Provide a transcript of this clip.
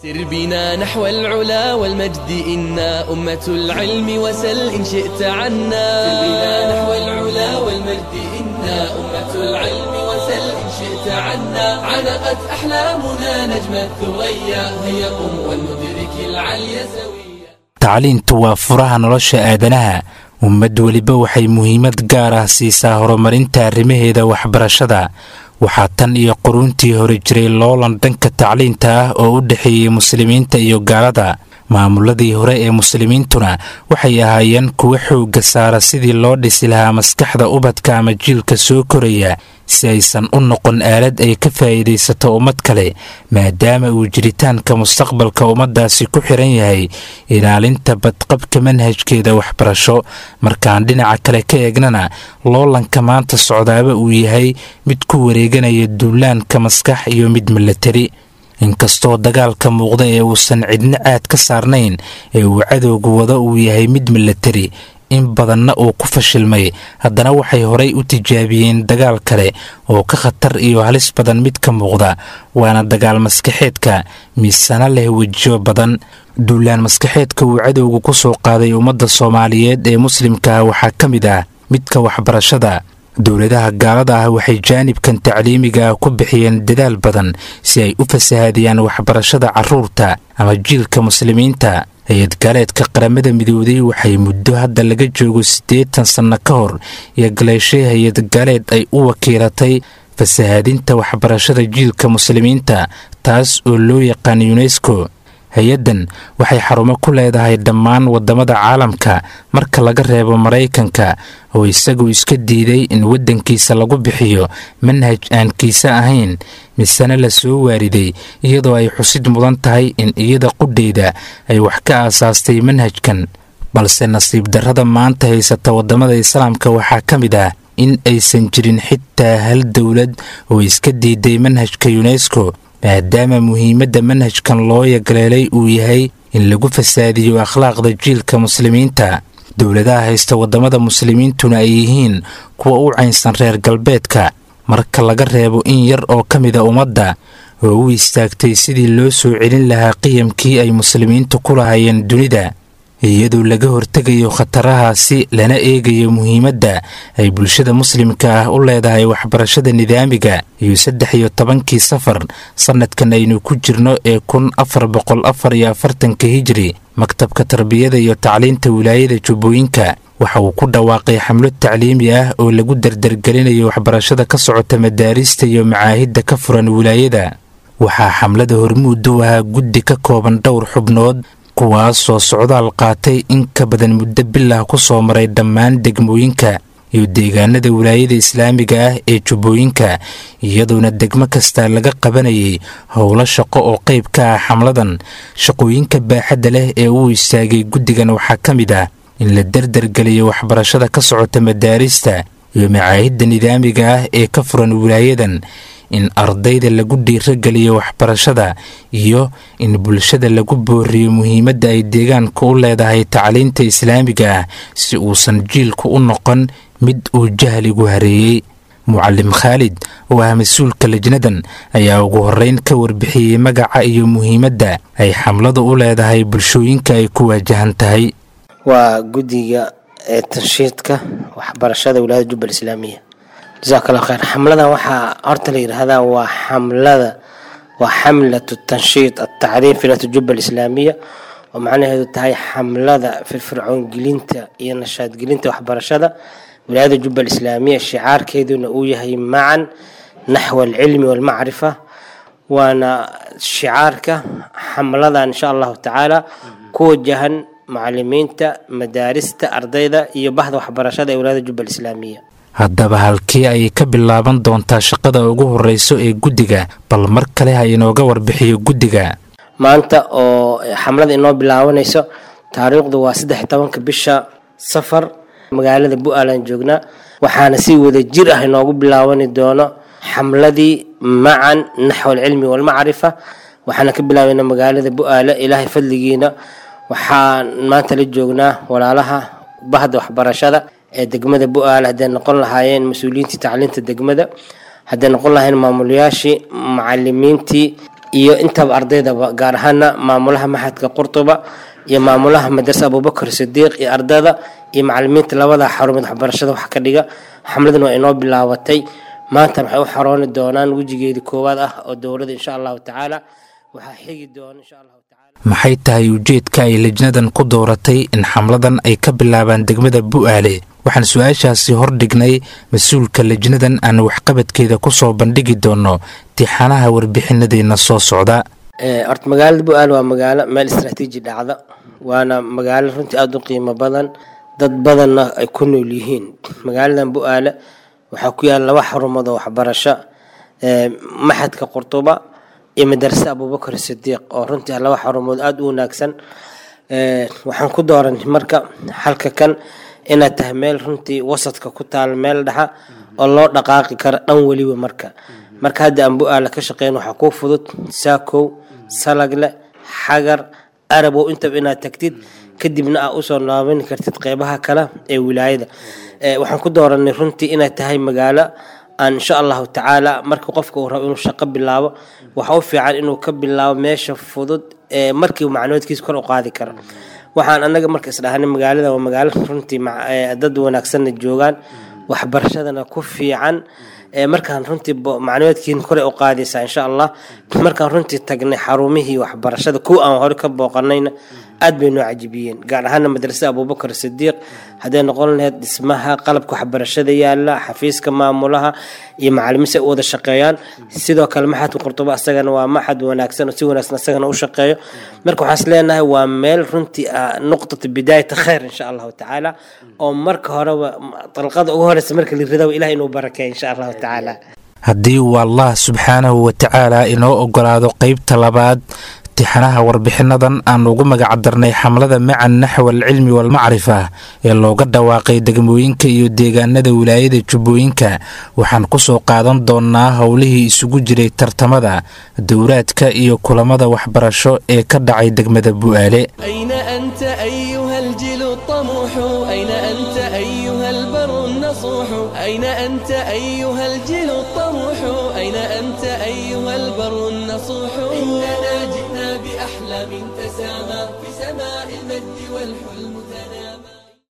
سر بنا نحو العلا والمجد إنا أمة العلم وسل إن شئت عنا سر بنا نحو العلا والمجد إنا أمة العلم وسل إن شئت عنا علقت أحلامنا نجم الثريا هيا قم ولندرك العلي سويا tacliintu waa furaha nolosha aadanaha ummad weliba waxay muhiimad gaar ah siisaa horumarinta arrimaheeda waxbarashada waxaa tan iyo quruuntii hore jiray loolan dhanka tacliinta ah oo u dhexeeyey muslimiinta iyo gaalada maamuladii hore ee muslimiintuna waxay ahaayeen kuwa xoogga saara sidii loo dhisi lahaa maskaxda ubadka ama jiilka soo koraya si aysan u noqon aalad ay ka faa'iidaysato ummad kale maadaama uu jiritaanka mustaqbalka ummaddaasi ku xiran yahay ilaalinta badqabka manhajkeeda waxbarasho markaan dhinaca kale ka eegnana loolanka maanta socdaaba uu yahay mid ku wareeganaya duulaanka maskax iyo mid milatari inkastoo dagaalka muuqda ee uusan cidno caad ka saarnayn ee uu cadowga wada uu yahay mid milatari in badanna uu ku fashilmay haddana waxay horay u tijaabiyeen dagaal kale oo ka khatar iyo halis badan mid ka muuqda waana dagaal maskaxeedka miisana leh wejiyo badan duulaan maskaxeedka uu cadowga ku soo qaaday ummadda soomaaliyeed ee muslimka ah waxaa ka mid ah midka waxbarashada dowladaha gaalada ah waxay jaanibkan tacliimiga ah ku bixiyeen dadaal badan si ay u fasahaadiyaan waxbarashada carruurta ama jiilka muslimiinta hay-ad gaaleedka qaramada midowday waxay muddo hadda laga joogo siddeetan sanno ka hor iyo galeeshay hay-ad gaaleed ay u wakiilatay fasahaadinta waxbarashada jiilka muslimiinta taas oo loo yaqaan yunesko hay-addan waxay xarumo ku leedahay dhammaan waddamada caalamka marka laga reebo maraykanka oo isagu iska diiday in waddankiisa lagu bixiyo manhaj aan kiise ahayn misena la soo waariday iyadoo ay xusid mudan tahay in iyada qudheyda ay wax ka aasaastay manhajkan balse nasiib darrada maanta haysata waddamada islaamka waxaa ka mid ah in aysan jirin xitaa hal dowlad oo iska diiday manhajka yunesko maadaama muhiimadda manhajkan loo yagaleelay uu yahay in lagu fasaadiyo akhlaaqda jiilka muslimiinta dowladaha haysta waddamada muslimiintuna ay yihiin kuwa u caynsan reer galbeedka marka laga reebo in yar oo ka mida ummadda oo u istaagtay sidii loo soo celin lahaa qiyamkii ay muslimiintu ku lahaayeen dunida iyadoo laga hortegayo khatarahaasi lana eegayo muhiimadda ay bulshada muslimka ah u leedahay waxbarashada nidaamiga iyo saddex iyo tobankii safar sannadkan aynu ku jirno ee kun afar boqol afar iyo afartanka hijiri maktabka tarbiyada iyo tacliinta wilaayada jubbooyinka waxa uu ku dhawaaqay xamlo tacliimi ah oo lagu dardargelinayo waxbarashada ka socota madaarista iyo macaahidda ka furan wilaayada waxaa xamlada hormuud u ahaa guddi ka kooban dhowr xubnood kuwaasoo socdaal qaatay in ka badan muddo bilah ku soo maray dhammaan degmooyinka iyo deegaanada wilaayada islaamiga ah ee jubbooyinka iyadoona degmo kasta laga qabanayay howlo shaqo oo qayb ka ah xamladan shaqooyinka baaxadda leh ee uu istaagay guddigan waxaa ka mid ah in la dardargeliyo waxbarashada ka socota madaarista iyo macaahidda nidaamiga ah ee ka furan wilaayadan in ardayda lagu dhiirageliyo waxbarashada iyo in bulshada lagu booriyo muhiimadda ay deegaanka u leedahay tacliinta islaamiga ah si uusan jiilku u noqon mid uu jahligu hareeyey mucalim khaalid oo ah mas-uulka lajnadan ayaa ugu horreyn ka warbixiyey magaca iyo muhiimadda ay xamladu u leedahay bulshooyinka ay ku waajahan tahay waa guddiga ee tanshiidka waxbarashada wilaayada jubbal islaamiya jasaak allah khayr xamladan waxaa horta la yidhaahdaa waa xamlada waa xamlatu tanshiid atacriif wilaayat jubbal islaamiya oo macnaheedu tahay xamlada firfircoongelinta iyo nashaadgelinta waxbarashada wilaayada jubbal islaamiya shicaarkeeduna uu yahay macan naxwa alcilmi walmacrifa waana shicaarka xamladan insha allahu tacaala ku wajahan macalimiinta madaarista ardayda iyo bahda waxbarashada ee wilaayada jubbal islaamiya haddaba halkii ayay ka bilaaban doontaa shaqada ugu horreyso ee guddiga bal mar kale ha inooga warbixiyo guddiga maanta oo xamlada inoo bilaabanayso taariikhdu waa saddex tobanka bisha safar magaalada bu-aalan joognaa waxaana si wada jir ah inoogu bilaabani doono xamladii macan naxw alcilmi walmacrifa waxaana ka bilaabayna magaalada bu-aale ilaahay fadligiina waxaan maanta la joognaa walaalaha bahda waxbarashada ee degmada bu-aale hadday noqon lahaayeen mas-uuliyiintii tacliinta degmada hadday noqon lahaayeen maamulayaashii macalimiintii iyo intaba ardaydaba gaar ahaana maamulaha maxadka qurtuba iyo maamulaha madrasa abubakar sidiiq iyo ardada iyo macalimiinta labada xarumood waxbarashada wax ka dhiga xamladan waa inoo bilaabatay maanta waxay u xarooni doonaan wejigeedii koowaad ah oo dowladda insha allahu tacaala waxaa xigi doona insha allahu tacaala maxay tahay ujeedka ay lejnadan ku dooratay in xamladan ay ka bilaabaan degmada bu'aale waxaan su-aashaasi hordhignay mas-uulka lejnadan aan waxqabadkeeda kusoo bandhigi doono tixanaha warbixinadeena soo socda horta magaalada bu-aale waa magaalo meel istraatiiji dhacda waana magaalo runtii aada u qiimo badan dad badanna ay ku nool yihiin magaaladan bu-aale waxaa ku yaala laba xarumood oo waxbarasho maxadka qurtuba iyo madarasa abubakar sidiiq oo runtii ah laba xarumood aada u wanaagsan waxaan ku dooranay marka halka kan inaad tahay meel runtii wasadka ku taal meel dhaxa oo loo dhaqaaqi karo dhan weliba marka marka hadda aan bu-aala ka shaqeyn waxaa kuu fudud saakow salagle xagar arabow intaba inaad tagtid kadibna aa usoo noobin kartid qeybaha kale ee wilaayada waxaan ku dooranay runtii inay tahay magaalo aan insha allahu tacaala marka qofka uu rabo inuu shaqo bilaabo waxa u fiican inuu ka bilaabo meesha fudud ee markii macluumaadkiisa kor u qaadi karo waxaan anaga marka isdhahanay magaalada waa magaalo runtii dad wanaagsanna joogaan waxbarashadana ku fiican markaan runtii macluumaadkiina kore u qaadaysaa insha allah markaan runtii tagnay xarumihii waxbarashada kuwa aan hore ka booqanayna aad bay noo cajibiyeen gaar ahaana madrasada abubakar sidiiq hadday noqon lahayd dhismaha qalabka waxbarashada yaala xafiiska maamulaha iyo macalimiinsi ay u wada shaqeeyaan sidoo kale maxadka qurtuba asagana waa maxad wanaagsan oo si wanaagsan asagana u shaqeeyo marka waxaan is leenahay waa meel runtii nuqtata bidaayata khayr insha allahu tacaala oo marka horeba dalqada ugu horeysa marka la ridaba ilaah inuu barakeeyo insha allahu tacaala haddii uu allah subxaanahu watacaala inoo ogolaado qeybta labaad tixanaha warbixinadan aan ugu magacdarnay xamlada macan naxw alcilmi walmacrifa ee looga dhawaaqay degmooyinka iyo deegaanada wilaayada jubbooyinka waxaan kusoo qaadan doonnaa howlihii isugu jiray tartamada dowraadka iyo kulamada waxbarasho ee ka dhacay degmada bu'aale أين أنت أيها الجيل الطموح أين أنت أيها البر النصوح أين أنت أيها الجيل الطموح أين أنت أيها البر النصوح إننا جئنا بأحلام تسامى في سماء المجد والحلم تنام